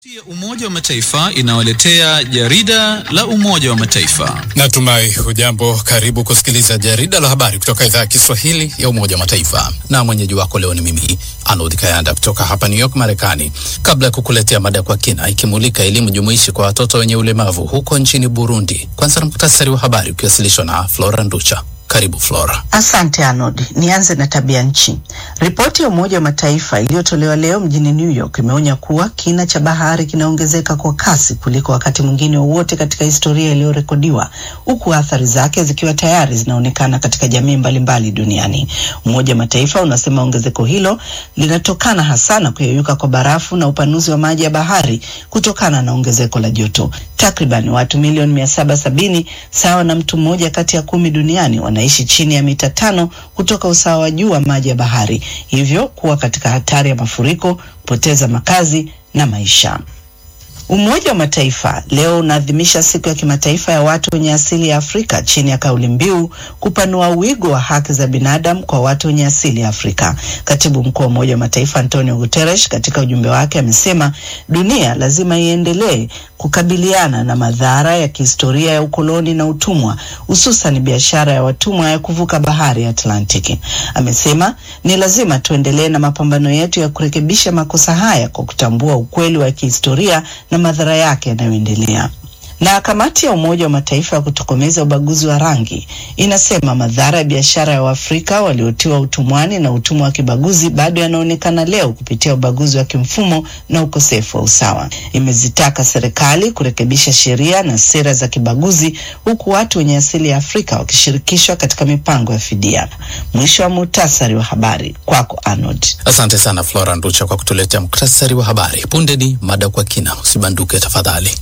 Umoja wa Mataifa inawaletea jarida la Umoja wa Mataifa. Natumai hujambo. Karibu kusikiliza jarida la habari kutoka idhaa ya Kiswahili ya Umoja wa Mataifa, na mwenyeji wako leo ni mimi Arnold Kayanda kutoka hapa New York, Marekani. Kabla ya kukuletea mada kwa kina ikimulika elimu jumuishi kwa watoto wenye ulemavu huko nchini Burundi, kwanza na muhtasari wa habari ukiwasilishwa na Flora Nducha. Karibu Flora. Asante Arnold. Nianze na tabia nchi. Ripoti ya Umoja wa Mataifa iliyotolewa leo mjini New York imeonya kuwa kina cha bahari kinaongezeka kwa kasi kuliko wakati mwingine wowote katika historia iliyorekodiwa, huku athari zake zikiwa tayari zinaonekana katika jamii mbalimbali duniani. Umoja wa Mataifa unasema ongezeko hilo linatokana hasa na kuyeyuka kwa barafu na upanuzi wa maji ya bahari kutokana na ongezeko la joto. Takriban watu milioni mia saba sabini sawa na mtu mmoja kati ya kumi duniani wanaishi chini ya mita tano kutoka usawa wa juu wa maji ya bahari, hivyo kuwa katika hatari ya mafuriko, kupoteza makazi na maisha. Umoja wa Mataifa leo unaadhimisha siku ya kimataifa ya watu wenye asili ya Afrika chini ya kauli mbiu kupanua wigo wa haki za binadamu kwa watu wenye asili ya Afrika. Katibu mkuu wa Umoja wa Mataifa Antonio Guterres katika ujumbe wake amesema dunia lazima iendelee kukabiliana na madhara ya kihistoria ya ukoloni na utumwa, hususan biashara ya watumwa ya kuvuka bahari ya Atlantiki. Amesema ni lazima tuendelee na mapambano yetu ya kurekebisha makosa haya kwa kutambua ukweli wa kihistoria na madhara yake yanayoendelea. Na kamati ya Umoja wa Mataifa ya kutokomeza ubaguzi wa rangi inasema madhara ya biashara ya Waafrika waliotiwa utumwani na utumwa wa kibaguzi bado yanaonekana leo kupitia ubaguzi wa kimfumo na ukosefu wa usawa. Imezitaka serikali kurekebisha sheria na sera za kibaguzi, huku watu wenye asili ya Afrika wakishirikishwa katika mipango ya fidia. Mwisho wa muhtasari wa habari, kwako Arnold. Asante sana Flora Nducha kwa kutuletea muktasari wa habari. Punde ni mada kwa kina, usibanduke tafadhali.